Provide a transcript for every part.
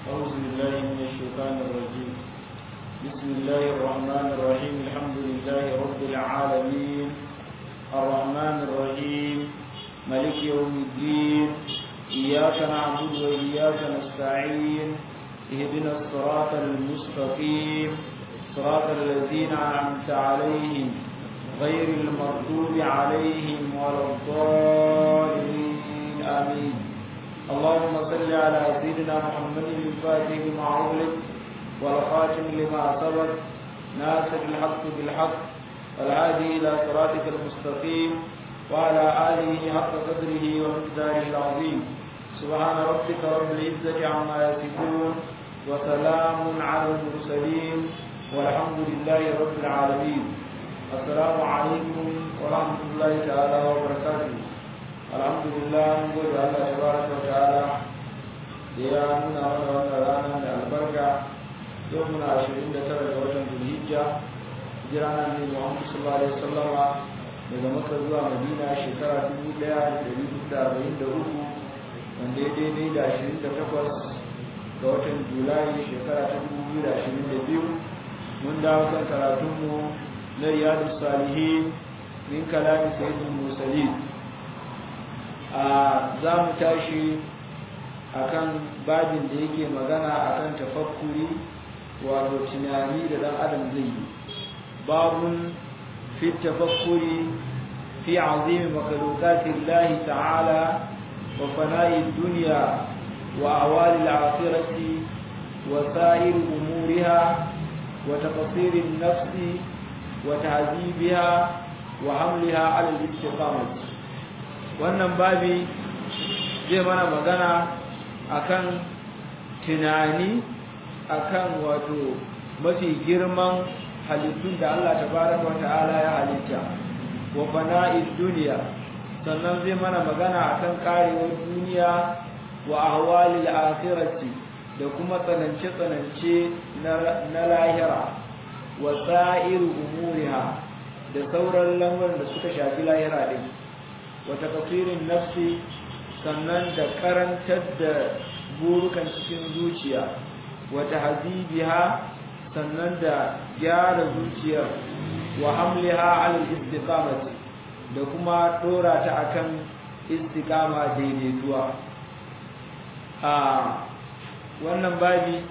أعوذ بالله من الشيطان الرجيم بسم الله الرحمن الرحيم الحمد لله رب العالمين الرحمن الرحيم ملك يوم الدين إياك نعبد وإياك نستعين اهدنا الصراط المستقيم صراط الذين أنعمت عليهم غير المغضوب عليهم ولا الضالين آمين اللهم صل على سيدنا محمد الفاتح لما أغلق والخاتم لما سبق ناصر الحق بالحق والهادي إلى صراطك المستقيم وعلى آله حق قدره ومقداره العظيم سبحان ربك رب العزة عما يصفون وسلام على المرسلين والحمد لله رب العالمين السلام عليكم ورحمة الله تعالى وبركاته الحمد لله نقول الله تبارك وتعالى يا منا وانا رانا من البركة يومنا عشرين ترى وجن ذو الهجة جرانا من محمد صلى الله عليه وسلم daga maka zuwa madina shekara 1443 wanda ya daidai da 28 ga watan julai shekara ta 2022 mun dawo kan karatunmu na riyadu salihin min kalami sayyidul mursalin a za mu tashi akan babin da yake magana akan tafakkuri wato tunani da dan adam zai yi babun fi tafakkuri fi azimi makhluqatillahi ta'ala wa fana'i dunya wa awali al-akhirati wa sa'ir umuriha wa taqsir an-nafsi wa ta'zibiha wa hamliha 'ala al-istiqamah wannan babi zai mana magana akan tunani akan wato mafi girman halittun da Allah tabaraka wa ta'ala ya halitta wa fana'id duniya sannan zai mana magana akan karewar duniya wa ahwalil akhirati da kuma tsanance tsanance na lahira wa sa'ir umuriha da sauran lamuran da suka shafi lahira din wa takfirin nafsi sannan da karantar da burukan cikin zuciya wata hazibiha sannan da gyara zuciyar wa hamliha alal istiqamati da kuma dora ta akan istiqama daidaituwa a wannan babi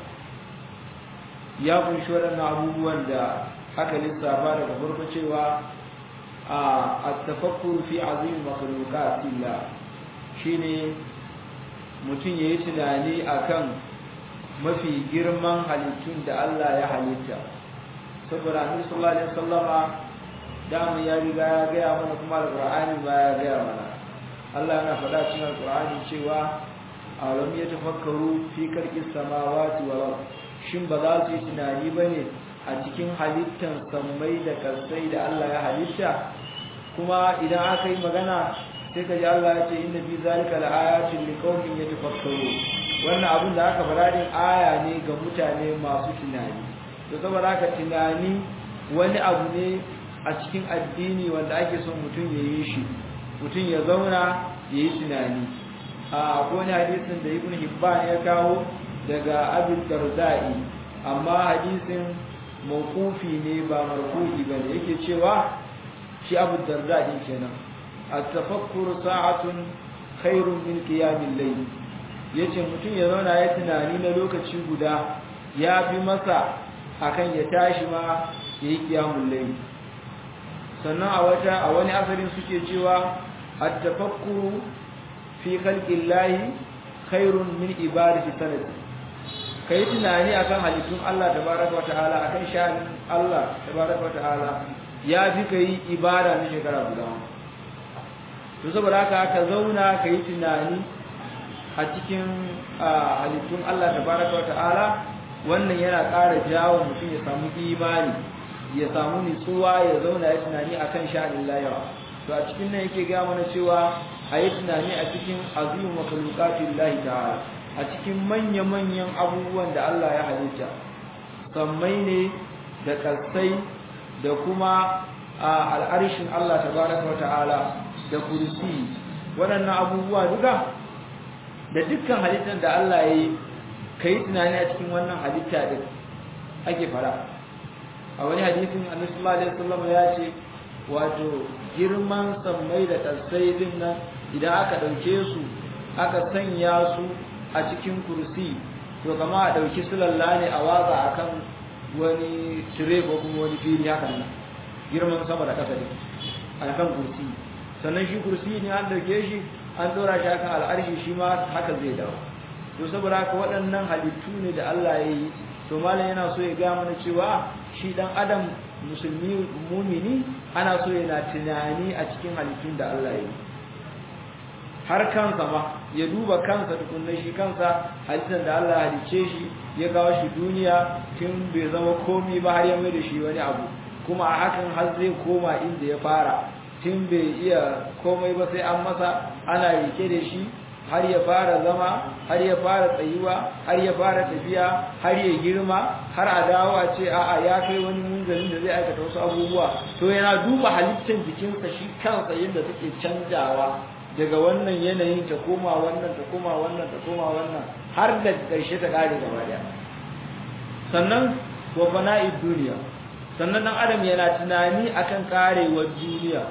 ya kunshi waɗannan abubuwan da aka lissafa daga farko cewa a at-tafakkur fi azim makhluqatillah shine mutum yayi tunani akan mafi girman halittun da Allah ya halitta saboda Annabi sallallahu alaihi wasallama dama ya riga ya gaya mana kuma alqur'ani ma ya gaya mana Allah yana faɗa cikin alqur'ani cewa alam yatafakkaru fi khalqis samawati wal ard shin ba za su yi tunani bane a cikin halittan sammai da kasai da Allah ya halitta kuma idan aka yi magana sai ka ji Allah ya ce inna fi zalika laayatin liqaumin yatafakkaru wannan abin da aka fara din aya ne ga mutane masu tunani to saboda haka tunani wani abu ne a cikin addini wanda ake son mutum ya yi shi mutum ya zauna ya yi tunani a wani hadisin da ibn hibban ya kawo daga abin darda'i amma hadisin mawqufi ne ba marfu'i bane yake cewa shi abu darda'i kenan at-tafakkur sa'atun khairun min qiyamil layl yace mutum ya zauna ya tunani na lokaci guda ya fi masa akan ya tashi ma yayi qiyamul layl sannan a wata a wani asarin suke cewa at-tafakkuru fi khalqillahi khairun min ibadati sanati kai tunani akan halittun Allah tabaraka wa ta'ala akan sha'anin Allah tabaraka wa ta'ala ya fi kai ibada na shekara guda to saboda haka ka zauna kai tunani a cikin halittun Allah tabaraka wa ta'ala wannan yana ƙara jawo mutum ya samu imani ya samu nutsuwa ya zauna ya tunani akan sha'anin layawa to a cikin nan yake ga mana cewa a yi tunani a cikin azimu makhluqatin lahi ta'ala a cikin manya-manyan abubuwan da Allah ya halitta sammai ne da kasai da kuma al'arshin Allah tabaraka wa ta'ala da kursi waɗannan abubuwa duka da dukkan halittar da Allah ya yi kai tunani a cikin wannan halitta din ake fara a wani hadisin annabi sallallahu alaihi wasallam ya ce wato girman sammai da kasai din nan idan aka dauke su aka sanya su a cikin kursi to kama a dauki sulalla ne a watsa akan wani tire ko kuma wani fili haka nan girman sama da kasa din akan kursi sannan shi kursi ne an dauke shi an dora shi akan al'arshi shi ma haka zai dawo to saboda haka waɗannan halittu ne da Allah ya yi to malam yana so ya ga mana cewa shi dan adam musulmi mumini ana so yana tunani a cikin halittun da Allah ya yi har kansa ma ya duba kansa tukunna shi kansa halittar da Allah ya halice shi ya kawo shi duniya tun bai zama komi ba har ya mai da shi wani abu kuma a hakan har zai koma inda ya fara tun bai iya komai ba sai an masa ana rike da shi har ya fara zama har ya fara tsayuwa har ya fara tafiya har ya girma har a dawo a ce a'a ya kai wani munzalin da zai aikata wasu abubuwa to yana duba halittar jikinsa shi kansa yadda take canjawa daga wannan yanayin ta koma wannan ta koma wannan ta koma wannan har da ƙarshe ta ƙare gaba daya sannan wa fana'id duniya sannan dan adam yana tunani akan karewar duniya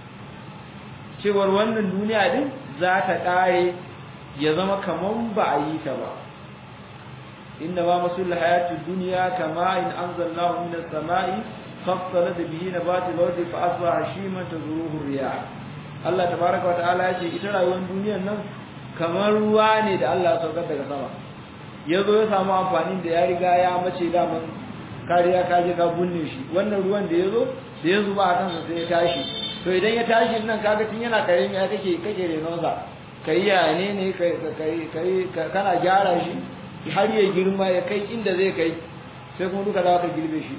cewar wannan duniya din za ta kare ya zama kaman ba a yi ta ba inna ma masul hayatid dunya kama in anzalnahu minas sama'i fassala bihi nabati al-ardi fa asbaha hashiman tazuruhu riyah Allah tabaaraka wa ta'ala yace ita rayuwar duniyar nan kamar ruwa ne da Allah ya saukar daga sama yazo ya samu amfanin da ya riga ya mace daman kariya ka je ka bunne shi wannan ruwan da yazo da ya zuba a kansa sai ya tashi to idan ya tashi nan kaga tun yana kare ya kake kake renonsa kai ya ne ne kai kai kana gyara shi har ya girma ya kai inda zai kai sai kuma duka dawo ka girbe shi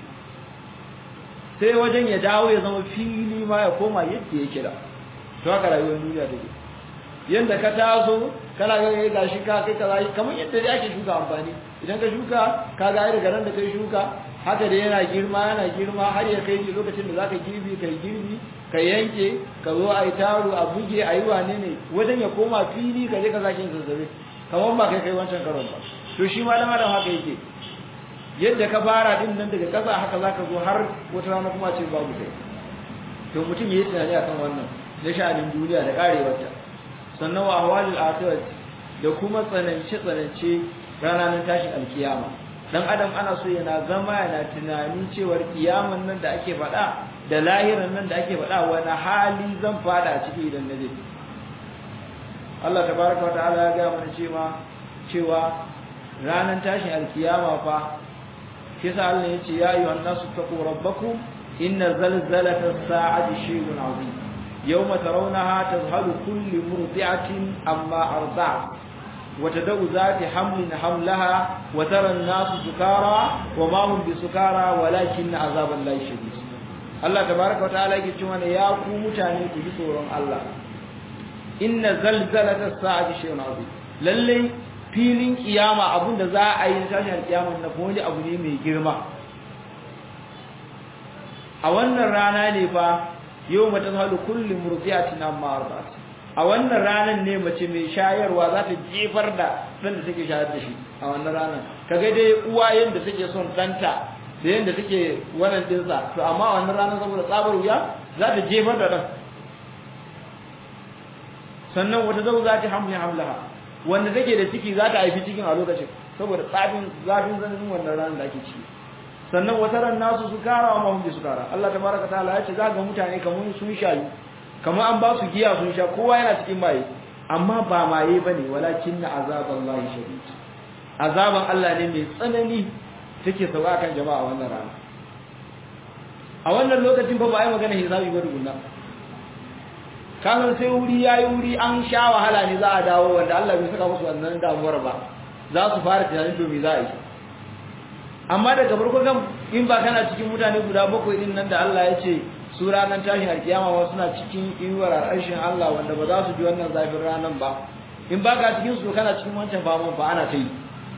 sai wajen ya dawo ya zama fili ma ya koma yadda yake da to haka rayuwar duniya take yanda ka taso kana ga ga gashi ka kai kaza kamar yadda dai ake shuka amfani idan ka shuka ka ga daga ran da kai shuka haka da yana girma yana girma har ya kai lokacin da zaka girbi kai girbi ka yanke ka zo ai taro a buge ayi wane ne wajen ya koma fili ka je ka sake zazzabe kamar ba kai kai wancan karon ba to shi ma dan adam haka yake yadda ka fara din nan daga kasa haka zaka zo har wata rana kuma ce babu kai to mutum yayi tunani akan wannan na sha'anin duniya da karewarta sannan wa ahwalul akhirat da kuma tsanance tsanance ranar tashin alkiyama dan adam ana so yana zama yana tunanin cewar kiyaman nan da ake faɗa da lahiran nan da ake faɗa wani hali zan fada a ciki idan na je Allah tabaraka wa ta'ala ya ga mana cewa cewa ranar tashin alkiyama fa shi yasa Allah ya ce ya ayyuhan nasu taqu rabbakum inna zalzalata as-sa'ati shay'un 'azim yawma tarawnaha tadhhalu kullu murdi'atin amma arda'at وتدع ذات حمل حملها وترى الناس سكارى وما هم بسكارى ولكن عذاب الله شديد الله تبارك وتعالى yake cewa ya ku mutane ku ji tsoron Allah inna zalzalata as-sa'ati shay'un 'azim lalle filin kiyama abinda za a yi tashin kiyama na wani abu ne mai girma a wannan rana ne fa yau mata zahalu kullu murdiyatin amma ardat a wannan ranar ne mace mai shayarwa za ta jefar da ɗan da take shayar da shi a wannan ranar kaga dai uwa yadda take son ɗanta da yadda take wannan dinsa to amma a wannan ranar saboda tsabar wuya za ta jefar da ɗan sannan wata zau za ta hamle hamlaha wanda take da ciki za ta haifi cikin a lokacin saboda tsafin zafin zanen wannan ranar da ake ciki sannan wata ran nasu su kara wa mahimmi su kara Allah tabaraka ta'ala ya ce za ga mutane kamar sun shayu kamar an ba su giya sun sha kowa yana cikin maye amma ba maye bane walakin na azaballahi shadid azaban Allah ne mai tsanani take sauka kan jama'a wannan rana a wannan lokacin fa ba ai magana hisabi ba dugunna kanan sai wuri yayi wuri an sha wahala ne za a dawo wanda Allah bai saka musu wannan damuwar ba za su fara tunanin to me za a yi amma daga farko kan in ba kana cikin mutane guda bakwai din nan da Allah ya ce su ranar tashin alkiyama wa suna cikin inuwar arshin Allah wanda ba za su ji wannan zafin ranar ba in ba ka cikin su kana cikin wancan faman ba ana ta yi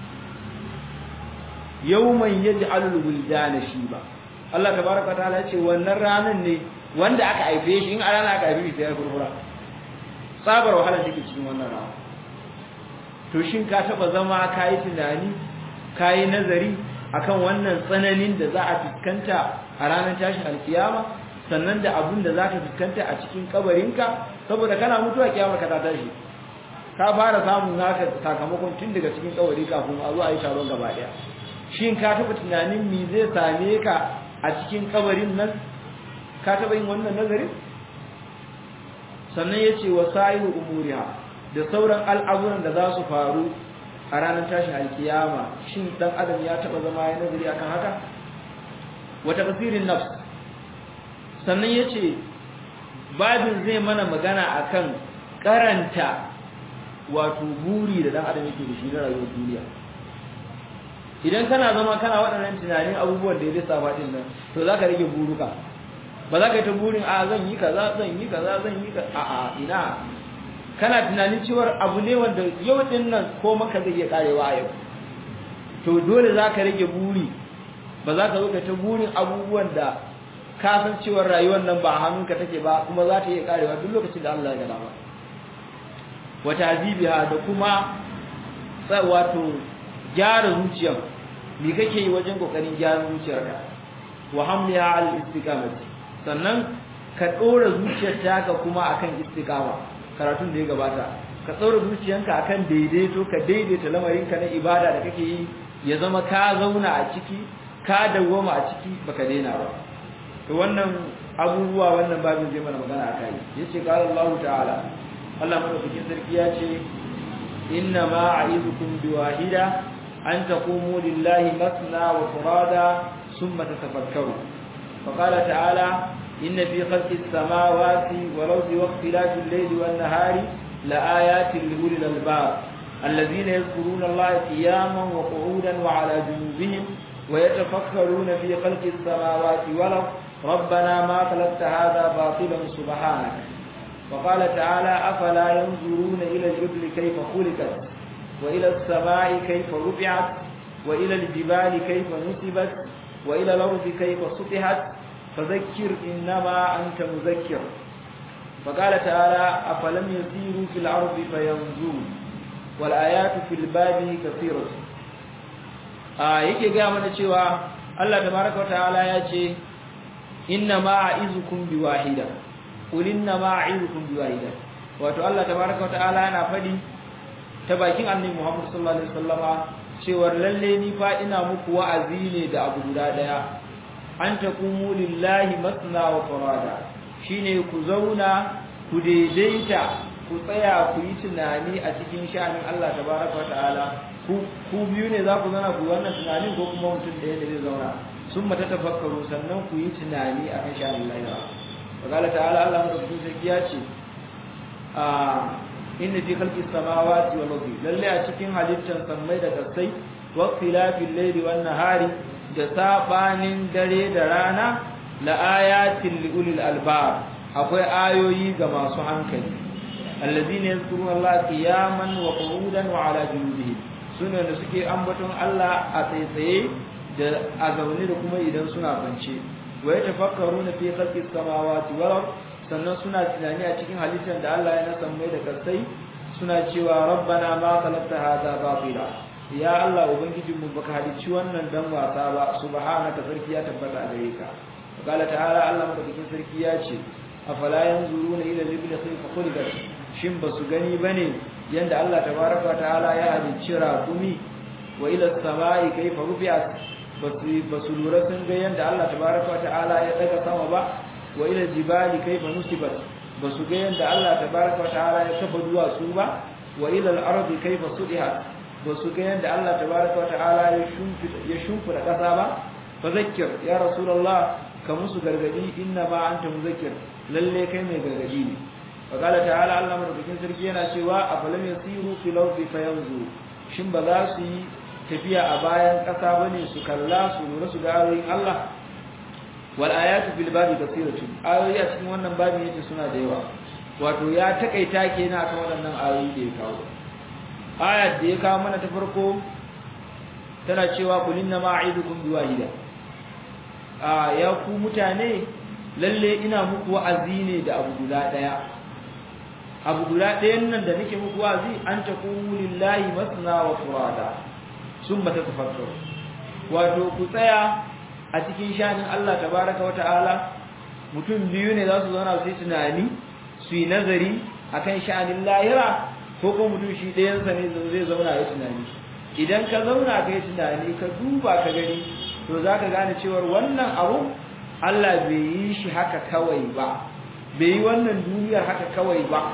yawman yaj'alul wuldana shiba Allah tabaraka ta'ala ya ce wannan ranar ne wanda aka haife shi in a rana aka haife shi sai ya furfura tsabar wahala take cikin wannan rana to shin ka taba zama kai tunani kai nazari akan wannan tsananin da za a fuskanta a ranar tashin alkiyama sannan da abun da zaka fuskanta a cikin kabarinka saboda kana mutuwa kiyamar ka ta tashi ka fara samun naka sakamakon tun daga cikin kabari kafin a zo a yi taron gaba daya shin ka taba tunanin me zai same ka a cikin kabarin nan ka taba yin wannan nazarin sannan yace wasailu umuriha da sauran al'amuran da za su faru a ranar tashin alkiyama shin dan adam ya taba zama ya nazari akan haka wata basirin nafs sannan yace babin zai mana magana akan karanta wato buri da dan adam yake da shi na rayuwar duniya idan kana zama kana waɗannan tunanin abubuwan da ya lissafa din nan to zaka rage buruka ba za ka yi ta burin a zan yi kaza zan yi kaza zan yi kaza a a ina kana tunanin cewar abu ne wanda yau din nan ko maka zai iya karewa a yau to dole za ka rage buri ba za ka zo ka ta burin abubuwan da ka san cewar rayuwar nan ba a hannunka take ba kuma za ta iya karewa duk lokacin da Allah ya gada ba wa tazibiha da kuma wato gyara zuciyar me kake yi wajen kokarin gyara zuciyarka wa hamliha al istiqamati sannan ka dora zuciyar taka kuma akan istiqama karatun da ya gabata ka dora zuciyanka akan daidaito ka daidaita lamarinka na ibada da kake yi ya zama ka zauna a ciki ka dawwama a ciki baka daina ba to wannan abubuwa wannan babin zai mana magana akai yace qala Allah ta'ala Allah madaukakin sarki ya ce inna ma a'idukum biwahida an taqumu lillahi masna wa furada thumma tatafakkaru faqala ta'ala inna fi khalqis samawati wal ardi wa ikhtilafil layli wan nahari laayatin li ulil albab alladhina yadhkuruna Allaha qiyaman wa qu'udan wa 'ala junubihim wa yatafakkaruna fi khalqis samawati wal ardi ربنا ما خلقت هذا باطلا سبحانك وقال تعالى أفلا ينظرون إلى الجبل كيف خلقت وإلى السماء كيف رفعت وإلى الجبال كيف نصبت وإلى الأرض كيف سطحت فذكر إنما أنت مذكر فقال تعالى أفلم يسيروا في الأرض فينظروا والآيات في الباب كثيرة آه yake ga mana cewa Allah tabaraka wataala ya ce inna ma a'izukum biwahida qul inna ma a'izukum biwahida wato Allah tabaaraka wa ta'ala yana fadi ta bakin annabi Muhammad sallallahu alaihi wasallama cewa lalle ni fa ina muku wa'azi ne da abu guda daya an taqumu lillahi masna wa furada shine ku zauna ku daidaita ku tsaya ku yi tunani a cikin sha'anin Allah tabaaraka wa ta'ala ku ku biyu ne za ku zauna ku wannan tunanin ko kuma mutum da yake zai zauna sun mata tafakkaru sannan ku yi tunani a kan sha'anin lahira wakala ta'ala Allah madaukakin sarki ya ce a inna fi khalqi samawati wal ardi lalle a cikin halittar sammai da kasai wa khilafil layli wan nahari da sabanin dare da rana la ayatin li ulil albab akwai ayoyi ga masu hankali alladhina yazkuruna Allah qiyaman wa qu'udan wa ala junubihim sune da suke ambaton Allah a tsaitsaye da a zaune da kuma idan suna kwance wa ya tafakkaru na fi khalqis samawati wal ard sannan suna tunani a cikin halittar da Allah ya nasa mai da kasai suna cewa rabbana ma khalaqta hadha batila ya Allah ubangijin mu baka halicci wannan dan wasa ba subhanaka sarki ya tabbata a gare ka qala ta'ala Allah madaukakin sarki ya ce afala yanzuruna ila al-ibli kayfa khuliqat shin basu gani bane yanda Allah tabaraka ta'ala ya halicci rakumi wa ila as-sama'i kayfa rufi'at basu lura sun ga yanda Allah tabaraka wa ta'ala ya daga sama ba wa ila jibali kayfa nusibat basu ga yanda Allah tabaraka wa ta'ala ya kafa duwatsu ba wa ila al-ardi kayfa sudihat basu ga yanda Allah tabaraka wa ta'ala ya shimfida ya shimfida kasa ba fa zakkir ya rasulullah ka musu gargadi inna ma anta muzakkir lalle kai mai gargadi ne wa qala ta'ala Allah madaukakin sarki yana cewa afalam yasiru fil ardi fayanzuru shin ba za su yi tafiya a bayan ƙasa bane su kalla su lura su ga ayoyin Allah wal ayatu fil babi kasiratun ayoyi a cikin wannan babin yace suna da yawa wato ya takaita kenan akan waɗannan ayoyi da ya kawo ayat da ya kawo mana ta farko tana cewa qul inna ma a'idukum biwahida a ya ku mutane lalle ina muku wa'azi ne da abu guda daya abu guda ɗayan nan da nake muku wazi an taqumu lillahi masna wa furada summa tatafakkaru wato ku tsaya a cikin shanin Allah tabaraka wa ta'ala mutum biyu ne za su zauna su yi tunani su yi nazari akan sha'anin lahira ko kuma mutum shi ɗayansa ne zai zauna ya tunani idan ka zauna ka yi tunani ka duba ka gani to za ka gane cewar wannan abu Allah bai yi shi haka kawai ba bai yi wannan duniyar haka kawai ba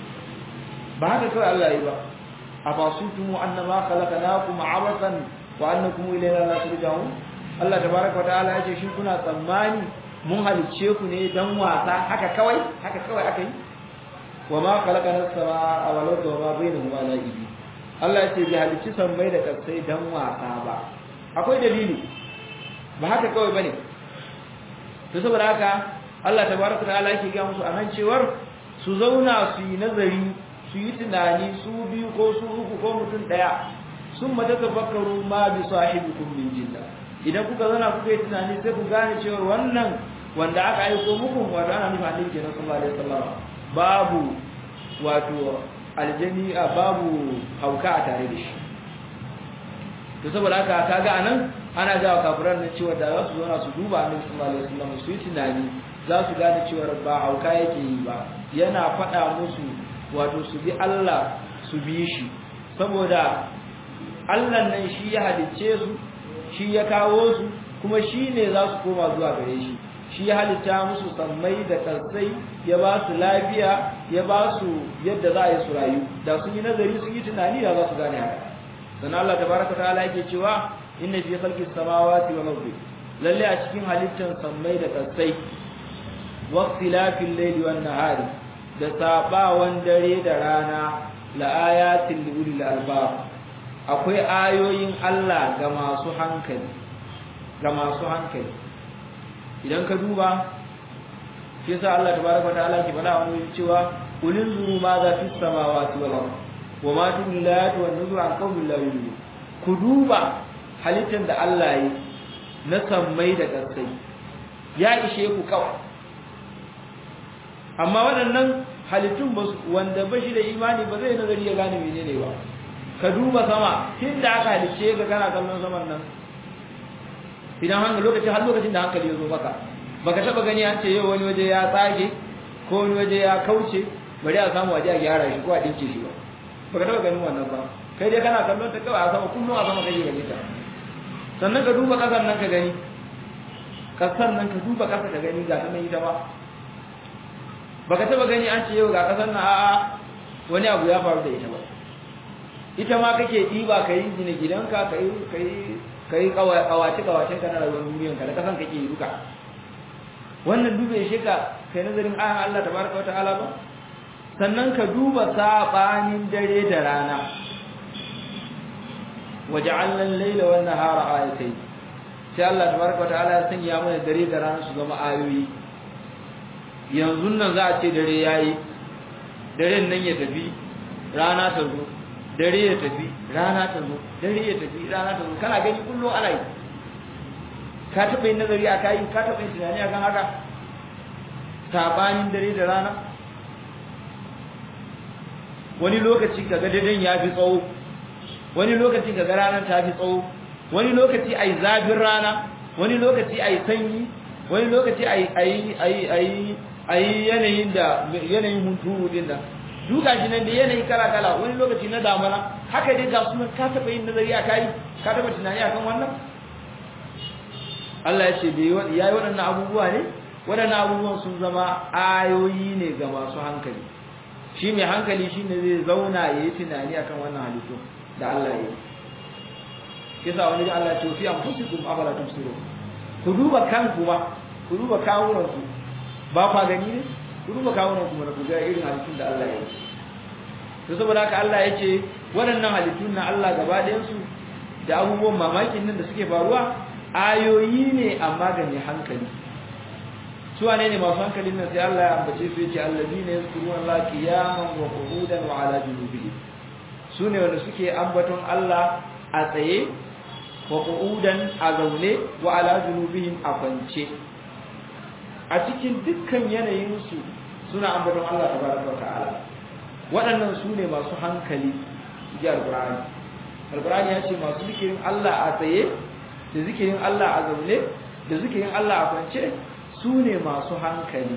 ba haka kawai Allah yi ba a basu tumu annama khalaqnakum abathan wa annakum ilayna la turja'un Allah tabaaraka wa ta'ala yace shi kuna tsammani mun halicce ku ne dan wasa haka kawai haka kawai aka yi wa ma khalaqana as-samaa wal arda wa ma bainahuma la'ibin Allah yace bi halicci sammai da kasai dan wasa ba akwai dalili ba haka kawai bane to saboda haka Allah tabaaraka wa ta'ala yake ga musu anan cewar su zauna su yi nazari su yi tunani su biyu ko su uku ko mutum daya sun mata tafakkaru ma bi sahibikum min jinna idan kuka zauna kuka yi tunani sai ku gane cewa wannan wanda aka aiko muku wato ana nufin annabi kenan sallallahu alaihi wasallam babu wato aljani a babu hauka a tare da shi to saboda haka kaga anan ana ga kafiran nan cewa da za su zauna su duba annabi sallallahu alaihi wasallam su yi tunani za su gane cewa ba hauka yake yi ba yana faɗa musu wato su bi Allah su bi shi saboda Allah nan shi ya halicce su shi ya kawo su kuma shi ne za su koma zuwa gare shi shi ya halitta musu sammai da kansai ya ba su lafiya ya ba su yadda za a yi su rayu da sun yi nazari sun yi tunani da za su gane haka sannan Allah tabaraka ta'ala yake cewa inna fi khalqis samawati wal ardi lalle a cikin halittan sammai da kansai wa ikhtilafil layli wan nahari da sabawan dare da rana la ayatin li ulil albab akwai ayoyin Allah ga masu hankali ga masu hankali idan ka duba shi yasa Allah tabaraka ta'ala ke faɗa wani cewa ulil zuru ma za fi samawati wal ard wa ma tullatu wan nuzur an qawmin la yu'minun ku duba halittar da Allah yi na sammai da ƙasai ya ishe ku kawai amma waɗannan halittun wanda ba shi da imani ba zai nazari ya gane menene ba ka duba sama tun da aka halicce ka kana kallon saman nan idan hankali lokacin har lokacin da hankali ya zo maka baka taba gani an ce yau wani waje ya tsage ko wani waje ya kauce bari a samu waje a gyara shi ko a dinke shi ba baka taba ganin wannan ba kai dai kana kallon ta kawai a sama kullum a sama kake gani ta sannan ka duba kasar nan ka gani kasar nan ka duba kasar ka gani ga ta nan ita ba baka taba gani an ce yau ga kasar nan a'a wani abu ya faru da ita ba ita ma kake ɗiba ka yi gina gidanka ka yi kawace-kawacen ka na rayuwar duniyanka da kasan kake yi duka wannan dube shi ka kai nazarin ayan Allah tabaraka wa ta'ala ba sannan ka duba sabanin dare da rana waja'alna al-layla wan nahara ayatayn sai Allah tabaraka wa ta'ala ya sanya mana dare da rana su zama ayoyi yanzu nan za a ce dare yayi daren nan ya tafi rana ta zo dare ya tafi rana ta zo dare ya tafi rana ta zo kana gani kullum ana yi ka taɓa yin nazari a kayi ka taɓa yin tunani a kan haka sabanin dare da rana wani lokaci kaga daren ya fi tsawo wani lokaci kaga ranar ta fi tsawo wani lokaci ai zafin rana wani lokaci ai sanyi wani lokaci ai ai ai ai ai yanayin da yanayin hunturu din da duka shi nan da yanayi kala kala wani lokaci na damana haka dai ga sunan ka taba yin nazari a kai ka taba tunani akan wannan Allah ya ce bai yayi waɗannan abubuwa ne waɗannan abubuwan sun zama ayoyi ne ga masu hankali shi mai hankali shine zai zauna yayi tunani akan wannan halittu da Allah ya yi kisa wani Allah ya ce fi anfusikum afala tubsirun ku duba kanku ba ku duba kawunan ku ba kwa gani ne ku duba kawunan ku ku ga irin halittun da Allah ya yi to saboda haka Allah ya ce waɗannan halittun na Allah gaba ɗayan su da abubuwan mamakin nan da suke faruwa ayoyi ne amma ga mai hankali su wane ne masu hankalin nan sai Allah ya ambace su yace allazina yazkuruna Allah qiyaman wa qu'udan wa ala junubihim su ne wanda suke ambaton Allah a tsaye wa qu'udan a zaune wa ala junubihim a kwance a cikin dukkan yanayinsu suna ambaton Allah tabaraka wa ta'ala waɗannan su ne masu hankali ji alqur'ani alqur'ani ya ce masu zikirin Allah a tsaye da zikirin Allah a zaune da zikirin Allah a kwance su ne masu hankali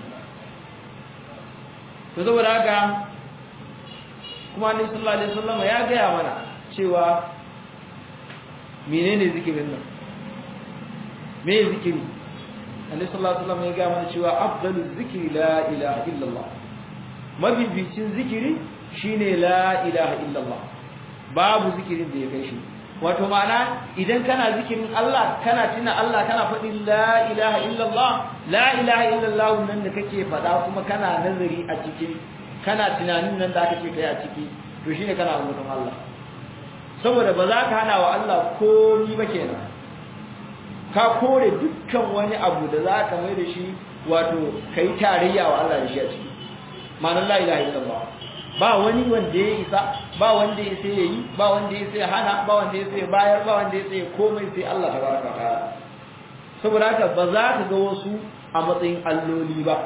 to saboda haka kuma annabi sallallahu alaihi wasallam ya gaya mana cewa menene zikirin nan me zikiri annabi sallallahu alaihi wasallam ya gaya mana cewa afdalu zikri la ilaha illallah mabibicin zikiri shine la ilaha illallah babu zikirin da ya kai shi wato ma'ana idan kana zikirin Allah kana tuna Allah kana faɗin la ilaha illallah la ilaha illallah nan da kake faɗa kuma kana nazari a cikin kana tunanin nan da aka ce kai a ciki to shine kana ambaton Allah saboda ba za ka hana wa Allah komai ba kenan ka kore dukkan wani abu da za ka mai da shi wato kai tarayya wa Allah da shi a ciki ma'anar la ilaha illallah ba wani wanda ya isa ba wanda ya sai yayi ba wanda ya sai hana ba wanda ya sai bayar ba wanda ya sai komai sai Allah tabaraka ta'ala saboda haka ba za ka ga wasu a matsayin alloli ba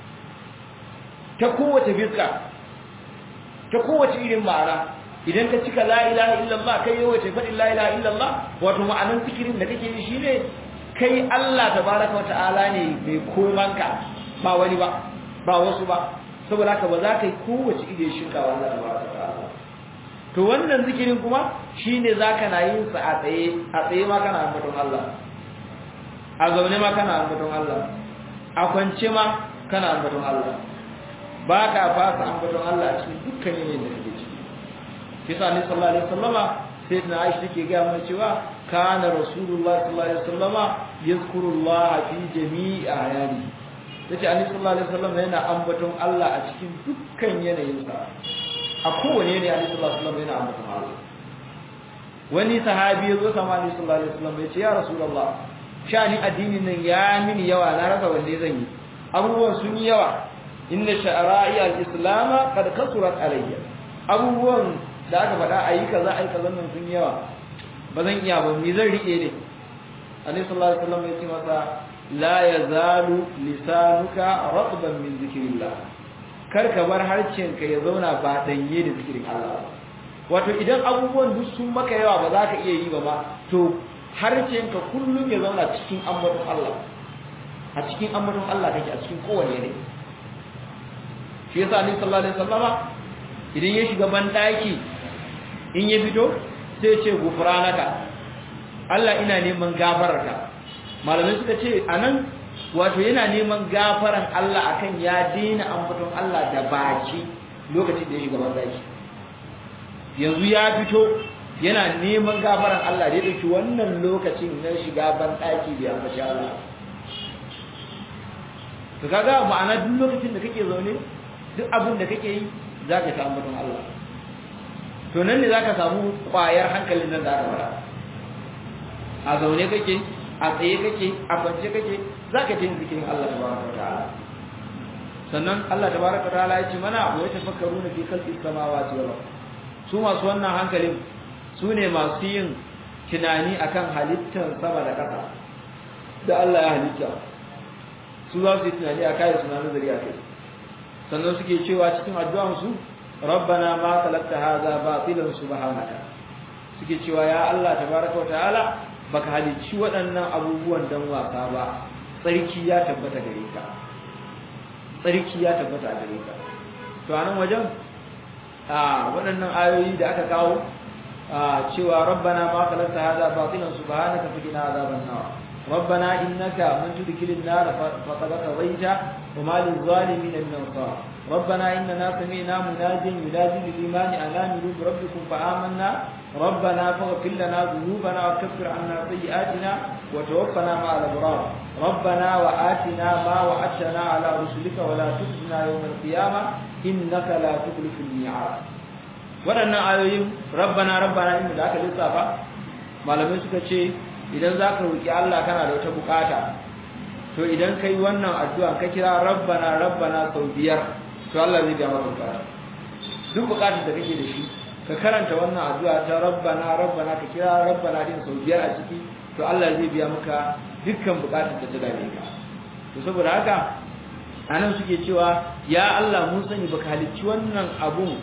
ta kowace fiska ta kowace irin ma'ana idan ka cika la ilaha illallah kai yawace faɗin la ilaha illallah wato ma'anan zikirin da kake yi shine kai Allah tabaraka wa ta'ala ne mai komanka ba wani ba ba wasu ba saboda haka ba za ka yi kowace ide shirka wa Allah tabaraka wa ta'ala to wannan zikirin kuma shine zaka na yin sa a tsaye a tsaye ma kana ambaton Allah a zaune ma kana ambaton Allah a kwance ma kana ambaton Allah ba ka fasa ambaton Allah a cikin dukkan yanayin da kake ciki kisa ne sallallahu alaihi wasallama sai na Aisha take ga mana cewa kana rasulullah sallallahu alaihi wasallama yazkurullah fi jami'i ayani yace annabi sallallahu alaihi wasallam yana ambaton Allah a cikin dukkan yanayinsa a kowane ne annabi sallallahu alaihi wasallam yana ambaton Allah wani sahabi ya zo sama annabi sallallahu alaihi wasallam ya ce ya rasulullah shani addinin nan ya mini yawa na rasa wanne zan yi abubuwan sun yi yawa inna sha'ra'i al-islam qad kasurat alayya abubuwan da aka faɗa ayi kaza ayi kaza nan sun yawa ba zan iya ba me zan rike ne annabi sallallahu alaihi wasallam ya ce masa la yazalu lisanuka ratban min zikrillah kar ka bar harcenka ya zauna ba danye da zikirin Allah wato idan abubuwan duk sun maka yawa ba za ka iya yi ba ma to harcenka kullum ya zauna cikin ambaton Allah a cikin ambaton Allah kake a cikin kowane ne shi yasa annabi sallallahu alaihi wasallama idan ya shiga ban daki in ya fito sai ce gufranaka Allah ina neman gafararka malamai suka ce anan wato yana neman gafaran Allah akan ya daina ambaton Allah da baki lokacin da ya shiga ban daki yanzu ya fito yana neman gafaran Allah da ya dauki wannan lokacin na shiga ban daki bai ambaci Allah to kaga ma'ana duk lokacin da kake zaune duk abin da kake yi zaka ta ambaton Allah to nan ne zaka samu kwayar hankalin nan da aka fara a zaune kake a tsaye kake a kwance kake zaka ji zikirin Allah tabaraka wa ta'ala sannan Allah tabaraka wa ta'ala ya ce mana wa yatafakkaruna fi khalqis samawati wal ard su masu wannan hankalin su ne masu yin tunani akan halittar sama da ƙasa da Allah ya halitta su za su yi tunani a kai suna nazari a kai sannan suke cewa cikin addu'ansu rabbana ma khalaqta hadha batilan subhanaka suke cewa ya Allah tabaraka wa ta'ala baka halicci waɗannan abubuwan dan wasa ba tsarki ya tabbata gare ka tsarki ya tabbata gare ka to anan wajen a waɗannan ayoyi da aka kawo cewa rabbana ma khalaqta hadha batilan subhanaka faqina azaban nar ربنا إنك من تدخل النار فقد قضيته وما للظالمين من أنصار ربنا إننا سمعنا مناديا ينادي للإيمان أن آمنوا بربكم فآمنا ربنا فاغفر لنا ذنوبنا وكفر عنا سيئاتنا وتوفنا مع الأبرار ربنا وآتنا ما وعدتنا على رسلك ولا تخزنا يوم القيامة إنك لا تخلف الميعاد waɗannan ayoyin rabbana rabbana inda da aka lissafa malamai suka ce idan za ka roƙi Allah kana da wata bukata to idan ka yi wannan addu'a ka kira rabbana rabbana sau biyar to Allah zai biya maka bukata duk bukatar da kake da shi ka karanta wannan addu'a ta rabbana rabbana ka kira rabbana din sau biyar a ciki to Allah zai biya maka dukkan bukatar da ta dame ka to saboda haka anan suke cewa ya Allah mun sani baka halicci wannan abun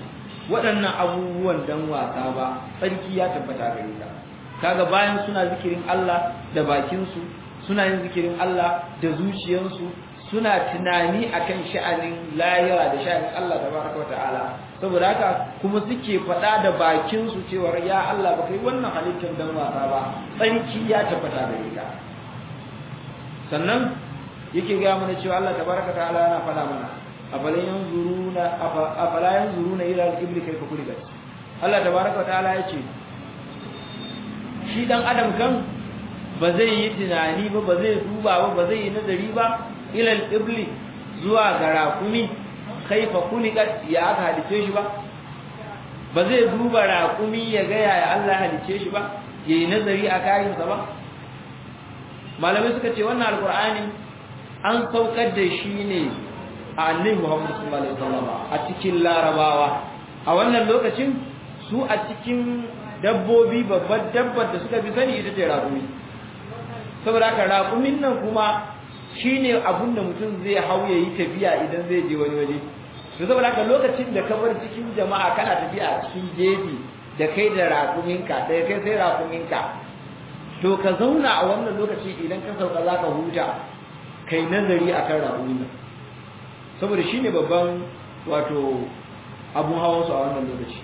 waɗannan abubuwan dan wasa ba tsarki ya tabbata gare ka kaga bayan suna zikirin Allah da bakinsu suna yin zikirin Allah da zuciyarsu suna tunani akan sha'anin lahira da sha'anin Allah tabaraka wata'ala saboda haka kuma suke faɗa da bakinsu cewa ya Allah ba kai wannan halittar dan wasa ba tsarki ya tabbata gare ka sannan yake ga mana cewa Allah tabaraka ta'ala yana faɗa mana afala yanzuruna afala yanzuruna ila al-ibli kayfa khuliqat Allah tabaraka ta'ala yace shi dan adam kan ba zai yi tunani ba ba zai duba ba ba zai yi nazari ba ila al-ibli zuwa ga rakumi kayfa khuliqat ya aka halice shi ba ba zai duba rakumi ya ga yaya Allah halice shi ba yayi nazari a kayansa ba malamai suka ce wannan alqur'ani an saukar da shi ne a annabi Muhammad sallallahu alaihi wasallam a cikin larabawa a wannan lokacin su a cikin dabbobi babbar dabbar da suka fi sani ita ce raƙumi saboda haka raƙumin nan kuma shine abun da mutum zai hau ya yi tafiya idan zai je wani waje to saboda haka lokacin da ka bar cikin jama'a kana tafiya a cikin jeji da kai da raƙuminka da kai sai raƙuminka to ka zauna a wannan lokaci idan ka sauka za ka huta kai nazari akan raƙumin nan saboda shi ne babban wato abun hawansu a wannan lokaci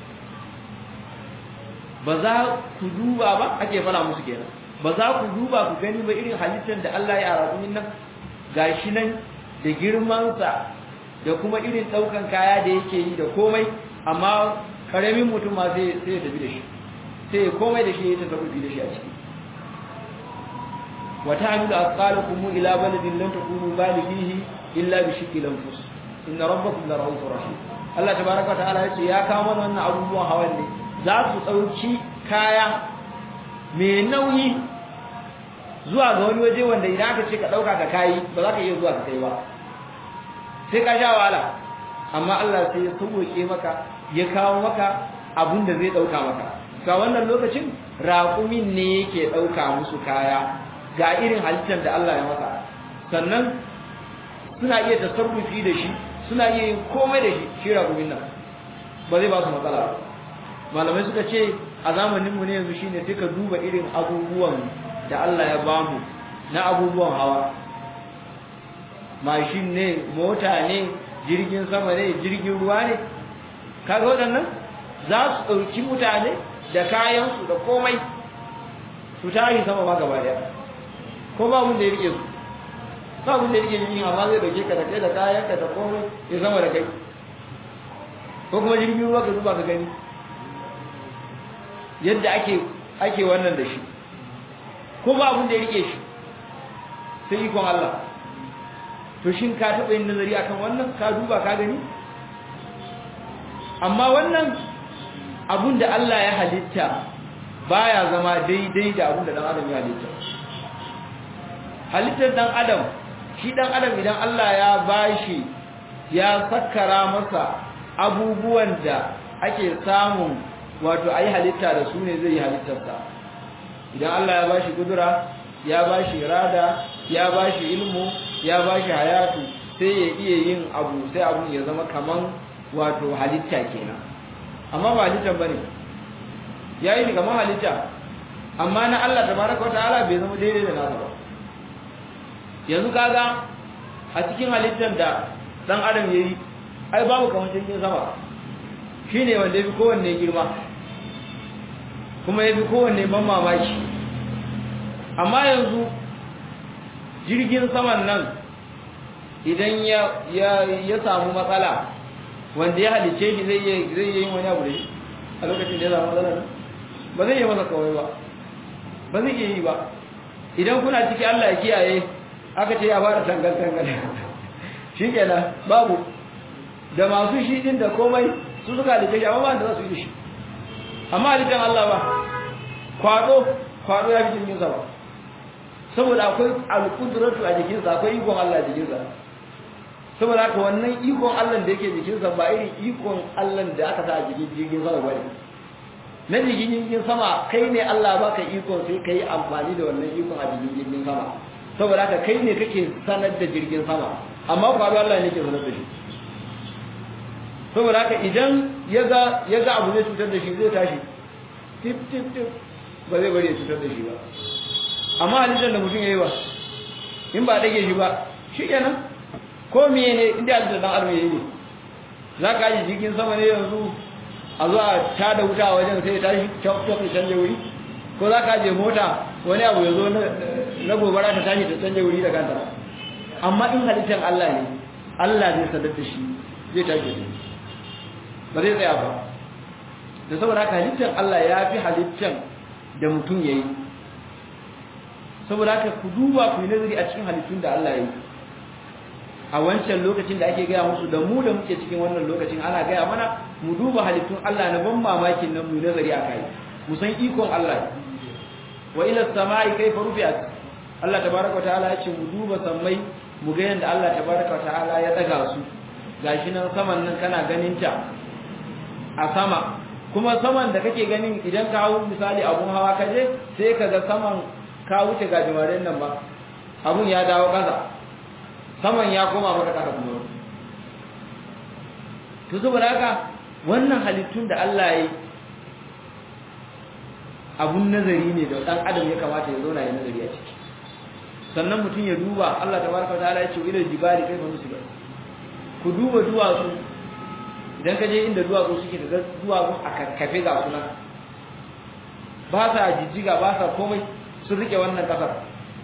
ba za ku duba ba ake fara musu kenan ba za ku duba ku gani ba irin halittar da Allah ya raƙumin nan gashi nan da girmansa da kuma irin ɗaukan kaya da yake yi da komai amma ƙaramin mutum ma sai ya tafi da shi sai komai da shi ya tafi da shi a ciki wata hamilu asqalakum ila baladin lam takunu balighihi illa bi shikil anfus inna rabbakum la rahufur rahim Allah tabaaraka ta'ala yace ya kawo mana wannan abubuwan hawan ne za su dauki kaya mai nauyi zuwa ga wani waje wanda idan aka ce ka dauka ka kai ba za ka iya zuwa ka kai ba sai ka sha wahala amma Allah sai ya sauke maka ya kawo maka abun da zai dauka maka ga wannan lokacin raƙumin ne yake dauka musu kaya ga irin halittar da Allah ya masa sannan suna iya tasarrufi da shi suna iya yin komai da shi shi ragumin nan ba zai ba su matsala malamai suka ce a zamaninmu ne yanzu shine sai ka duba irin abubuwan da Allah ya bamu na abubuwan hawa mashin ne mota ne jirgin sama ne jirgin ruwa ne kaga waɗannan za su ɗauki mutane da kayansu da komai su tashi sama ma gaba ɗaya ko ba mun da ya rike su ba mun da ya rike jirgin amma zai dauke ka da kai da kayan ka da komai ya sama da kai ko kuma jirgin ruwa ka zuba ka gani yadda ake ake wannan da shi ko ba mun da ya rike shi sai ikon Allah to shin ka taɓa yin nazari akan wannan ka duba ka gani amma wannan abun da Allah ya halitta baya zama daidai da abun da dan adam ya halitta halittar dan adam shi dan adam idan Allah ya bashi ya sakkara masa abubuwan da ake samun wato ayi halitta da su ne zai yi halittarsa idan Allah ya bashi kudura ya bashi irada ya bashi ilmu ya bashi hayatu sai ya iya yin abu sai abun ya zama kaman wato halitta kenan amma ba halittar bane yayi ni kaman halitta amma na Allah tabaraka wa ta'ala bai zama daidai da nasa ba yanzu kaga a cikin halittar da dan adam yayi ai babu kamar cikin sama shine wanda yafi kowanne girma kuma yafi kowanne ban mamaki amma yanzu jirgin saman nan idan ya ya ya samu matsala wanda ya halice shi zai yi zai yi wani abu da shi a lokacin da ya samu matsala nan ba zai yi masa kawai ba ba zai iya yi ba idan kuna ciki Allah ya kiyaye aka ce ya fara tangal-tangal shi kenan babu da masu shi din da komai su suka halitta shi amma ba da za su yi shi amma halittar Allah ba kwado kwado ya fi jirgin sama saboda akwai alƙudratu a jikinsa akwai ikon Allah a jikinsa saboda haka wannan ikon Allah da yake jikinsa ba irin ikon Allah da aka sa a jikin jirgin sama ba ne na jikin jirgin sama kai ne Allah baka ikon sai ka yi amfani da wannan ikon a jikin jirgin sama saboda haka kai ne kake sanar da jirgin sama amma kwado Allah ne ke sanar da shi saboda haka idan ya ga ya ga abu zai cutar da shi zai tashi tip tip tip ba zai bari ya cutar da shi ba amma halittar da mutum ya yi ba in ba dage shi ba shi kenan ko miye ne inda halittar dan adam ya yi za ka yi jirgin sama ne yanzu a zo a tada wuta a wajen sai ya tashi cok cok ya canje wuri ko za ka je mota wani abu ya zo na gobara ta tashi ta canje wuri da kanta amma in halittar Allah ne Allah zai sadar da shi zai tashi da ba zai tsaya ba da saboda haka halittar Allah ya fi halittar da mutum ya yi saboda haka ku duba ku yi nazari a cikin halittun da Allah ya yi a wancan lokacin da ake gaya musu da mu da muke cikin wannan lokacin ana gaya mana mu duba halittun Allah na ban mamakin nan mu yi nazari a kai mu san ikon Allah wa ila samai kaifa rufi'at Allah tabaraka wa ta'ala ya ce mu duba sammai mu ga yanda Allah tabaraka wa ta'ala ya daga su gashi nan saman nan kana ganin ta a sama kuma saman da kake ganin idan ka hawo misali abun hawa kaje sai ka ga saman ka wuce gajimaren nan ba abun ya dawo kasa saman ya koma maka kasa kuma to saboda haka wannan halittun da Allah ya yi abun nazari ne da dan adam ya kamata ya zauna ya nazari a ciki sannan mutum ya duba Allah tabaraka wa ta'ala ya ce ila jibali kaifa nusibat ku duba duwatsu idan ka je inda duwatsu suke da duwatsu a kakkafe ga suna ba sa jijjiga ba sa komai sun rike wannan kasar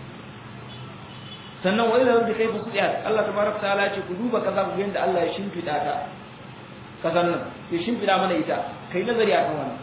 sannan wani da kai fa suɗiya Allah tabaraka ta'ala ya ce ku duba kaza ku yanda Allah ya shimfida ta kasar nan ya shimfida mana ita kai nazari akan wannan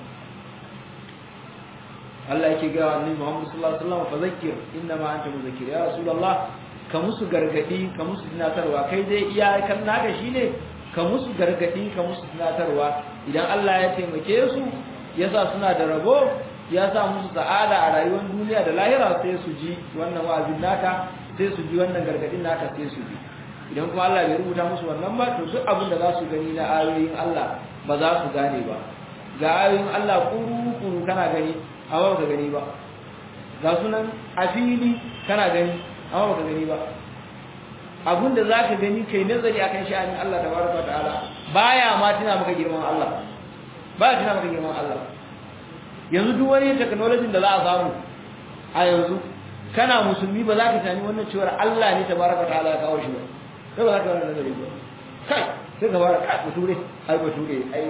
Allah yake ga annabi Muhammad sallallahu alaihi wasallam fa zakkir inna ma anta muzakkir ya rasulullah ka musu gargadi ka musu tunatarwa kai dai iyakan naka shine ka musu gargadi ka musu tunatarwa idan Allah ya taimake su yasa suna da rabo ya sa musu sa'ada a rayuwar duniya da lahira sai su ji wannan wa'azin naka sai su ji wannan gargadin naka sai su ji idan kuma Allah bai rubuta musu wannan ba to duk abin da za su gani na ayoyin Allah ba za su gane ba ga ayoyin Allah kuru kuru kana gani amma baka gani ba ga sunan a fili kana gani amma baka gani ba abinda zaka gani kai nazari akan sha'anin Allah tabaraka wataala baya ma tuna maka girman Allah baya tuna maka girman Allah yanzu duk wani technology da za a samu a yanzu kana musulmi ba za ka tani wannan cewar Allah ne tabaraka wataala ya kawo shi ba sai ba za ka wannan nazari ba kai sai ka fara kai bature ai bature ai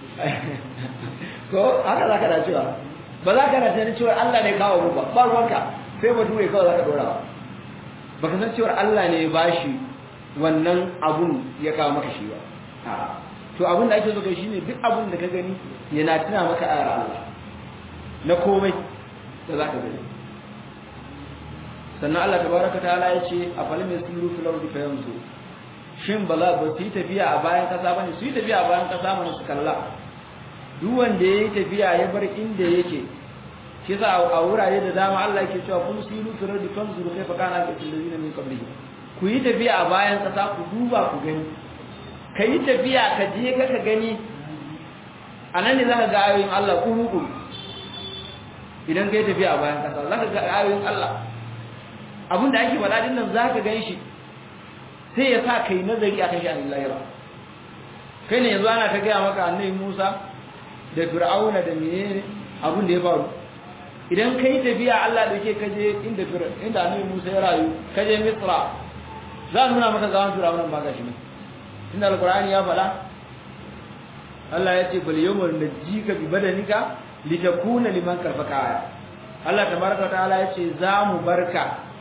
ko haka za ka da cewa ba za ka na tunanin cewar Allah ne kawo mu ba ba ruwanka sai ba ture kawai za ka dora ba ka san cewar Allah ne ba shi wannan abun ya kawo maka shi ba to abun da ake so kai shine duk abun da ka gani yana tuna maka ayar Allah na komai da za ka gani sannan Allah tabaraka ta'ala ya ce a falim yasiru fil ardi fayanzu shin ba za ba su yi tafiya a bayan kasa bane su yi tafiya a bayan kasa mana su kalla duk wanda ya yi tafiya ya bar inda yake shi sa a wurare da dama Allah yake cewa kun siru firar da kan zuru kai fakana ga tilazina min qablihi ku yi tafiya a bayan kasa ku duba ku gani ka yi tafiya ka je ka ka gani a nan ne za ka ga ayoyin Allah kuru idan ka yi tafiya a bayan kasa za ka ga ayoyin Allah abin da ake faɗa din nan za ka gan shi sai ya sa ka yi nazari a kan shi a lahira kai ne yanzu ana ta gaya maka annabi Musa da fir'auna da menene abin da ya faru idan kai tafiya Allah da ke kaje inda inda annabi Musa ya rayu kaje Misra za nuna maka zaman fir'auna ba gashi ne inda alqur'ani ya fada Allah ya ce bal yawmal najika bi badanika litakuna liman kafaka aya Allah tabaraka ta'ala ya ce za mu barka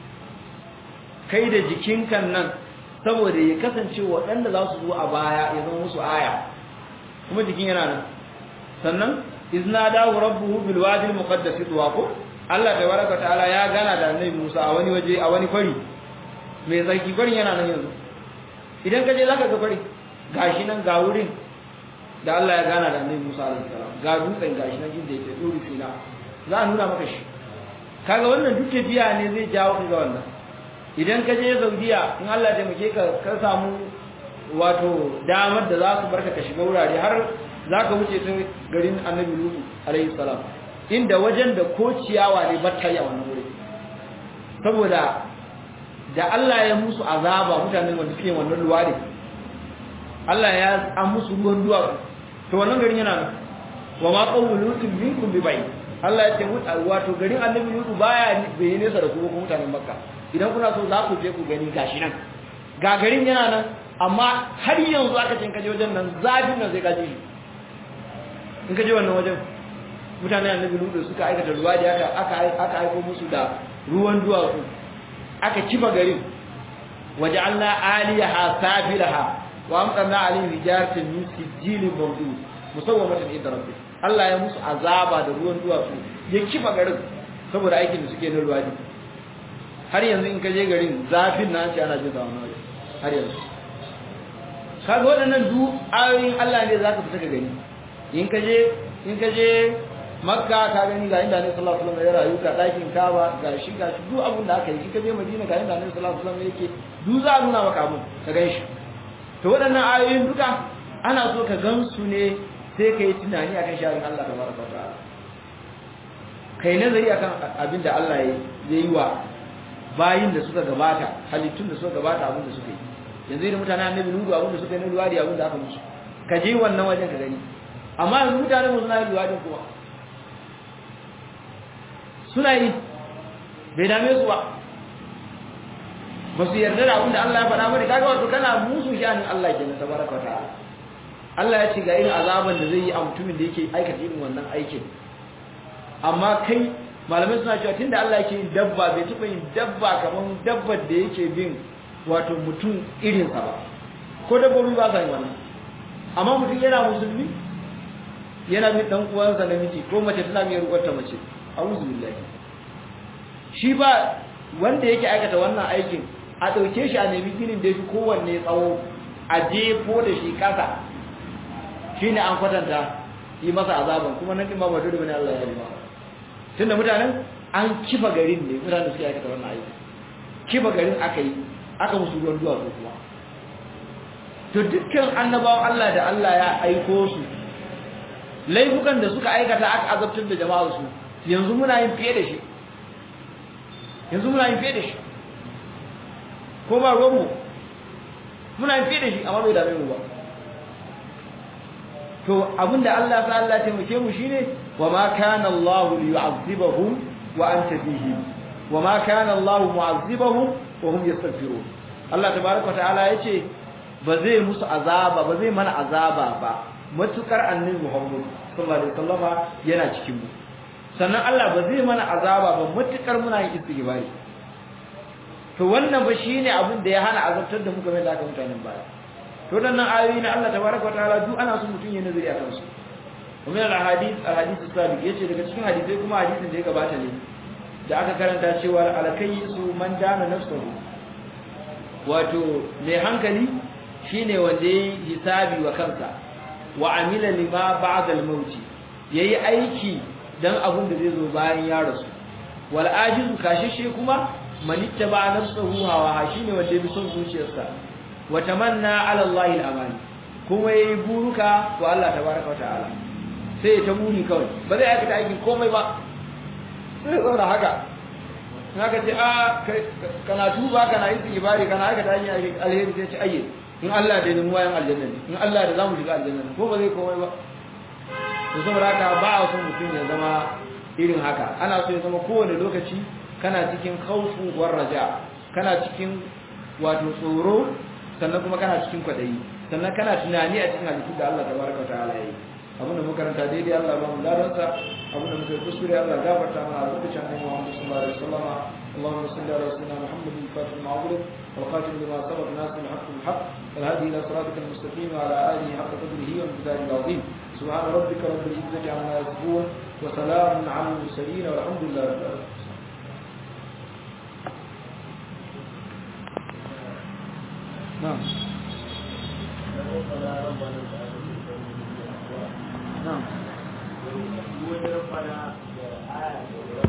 kai da jikinkan nan saboda ya kasance waɗanda za su zo a baya ya zama musu aya kuma jikin yana nan sannan izna dawo rabbuhu bil wadi al muqaddas tuwa ko Allah tabaraka ta'ala ya gana da annabi Musa a wani waje a wani kwari mai tsarki kwarin yana nan yanzu idan ka je zaka ga kwari gashi nan ga wurin da Allah ya gana da annabi Musa alaihi salam ga dutsen gashi nan inda yake duri sina za a nuna maka shi kaga wannan duk tafiya ne zai jawo ka ga wannan idan ka je Saudiya in Allah ya taimake ka ka samu wato damar da za su barka ka shiga wurare har za ka wuce ta garin annabi lutu alaihi salam inda wajen da ko ciyawa ne batta yi a wannan wuri saboda da Allah ya musu azaba mutanen wanda suke wannan luwadi Allah ya an musu ruwan duwatsu to wannan garin yana nan wa ma qawlu lutin minkum bi bai Allah ya ce wato garin annabi lutu baya bai nesa da kuma mutanen makka idan kuna so za ku je ku gani gashi nan ga garin yana nan amma har yanzu aka cin kaje wajen nan zafin nan sai ka ji in ka je wannan wajen mutanen annabi lutu suka aikata ruwa da aka aka aka aiko musu da ruwan duwatsu aka kifa garin waja'alna aliyaha safilaha wa amtarna alayhim hijaratan min sijilin mawdud musawwamatan inda rabbik Allah ya musu azaba da ruwan duwatsu ya kifa garin saboda aikin da suke na ruwa har yanzu in ka je garin zafin na ce ana jin da wannan waje har yanzu kaga waɗannan du ayoyin Allah ne zaka fita ka gani in ka je in ka je makka ka gani ga inda ne sallallahu alaihi wasallam ya rayu ka dakin kaba ga shi ga shi duk abin da aka yi in ka je madina ga inda ne sallallahu alaihi wasallam yake duk za a nuna maka abin ka gan shi to waɗannan ayoyin duka ana so ka gan su ne sai ka yi tunani akan sharin Allah tabaraka wa ta'ala kai nazari akan abin da Allah ya yi wa bayin da suka gabata halittun da suka gabata abin da suka yi yanzu idan mutanen annabi nudu abin da suka yi na luwadi abin da aka musu ka je wannan wajen ka gani amma yanzu mutanen mu suna yin luwadin kuma suna yi bai dame su ba ba su yarda da abin da Allah ya faɗa bane kaga wato kana musu shanin Allah kenan tabaraka ta'ala Allah ya ce ga irin azaban da zai yi a mutumin da yake aikata irin wannan aikin amma kai malamai suna cewa tunda Allah yake yin dabba bai taɓa yin dabba kamar dabbar da yake bin wato mutum irinsa ba ko dabbobi ba sa yin wannan amma mutum yana musulmi yana bin dan uwansa namiji ko mace tana mai rukwata mace a'udhu billahi shi ba wanda yake aikata wannan aikin a dauke shi a nemi ginin da yafi kowanne tsawo a jefo da shi kasa shine an kwatanta yi masa azaban kuma nan din ba dole bane Allah ya yi masa tunda mutanen an kifa garin ne mutanen suke aikata wannan aiki kifa garin aka yi aka musu ruwan duwatsu kuma to dukkan annabawan Allah da Allah ya aiko su laifukan da suka aikata aka azabtar da jama'ar su yanzu muna yin fiye da shi yanzu muna yin fiye da shi ko ba ruwanmu muna yin fiye da shi amma bai dame mu ba to abinda Allah ta Allah taimake mu shine wa ma kana Allah liyu'azzibahum wa anta fihim wa ma kana Allah mu'azzibahum wa hum yastaghfirun Allah tabaaraka ta'ala yace ba zai musu azaba ba zai mana azaba ba matukar annabi Muhammad sallallahu alaihi wasallama yana cikin mu sannan Allah ba zai mana azaba ba matukar muna yin istighfari to wannan ba shine abin da ya hana azabtar da mu game da aka mutanen baya to dan nan ayoyi na Allah tabaaraka ta'ala duk ana so mutun ya nazari akan su kuma al hadith al hadith sabiq yace daga cikin hadisai kuma hadisin da ya gabata ne da aka karanta cewa alkayyisu man dana nafsuhu wato mai hankali shine wanda yayi hisabi wa kansa wa amila lima ba'da al-maut yayi aiki dan abun da zai zo bayan ya rasu wal ajizu kashishe kuma man ittaba nafsuhu hawa shine wanda ya bi son zuciyarsa wa tamanna ala Allah al-amani kuma yayi buruka wa Allah tabaaraka wa ta'ala sai ta buri kawai ba zai aikata aikin komai ba sai zauna haka haka ce a kana tuba kana yi ibari kana aikata aikin alheri sai ce ayye in Allah da mu wayan aljanna ne in Allah da zamu shiga aljanna ne ko ba zai komai ba to saboda haka ba a son mutum ya zama irin haka ana so ya zama kowane lokaci kana cikin khawfu war raja kana cikin wato tsoro sannan kuma kana cikin kwadayi sannan kana tunani a cikin halittu da Allah tabaraka wa ta'ala yayi abinda muka karanta daidai Allah ba mu ladansa abinda muka kuskure Allah gafarta mana a lokacin annabi Muhammad sallallahu alaihi wasallam اللهم صل على سيدنا محمد الفاتح المعبود والخاتم لما سبق ناصر الحق بالحق والهادي الى صراطك المستقيم وعلى اله حق قدره وامتداد العظيم سبحان ربك رب العزه عما يصفون وسلام على المرسلين والحمد لله رب العالمين نعم نعم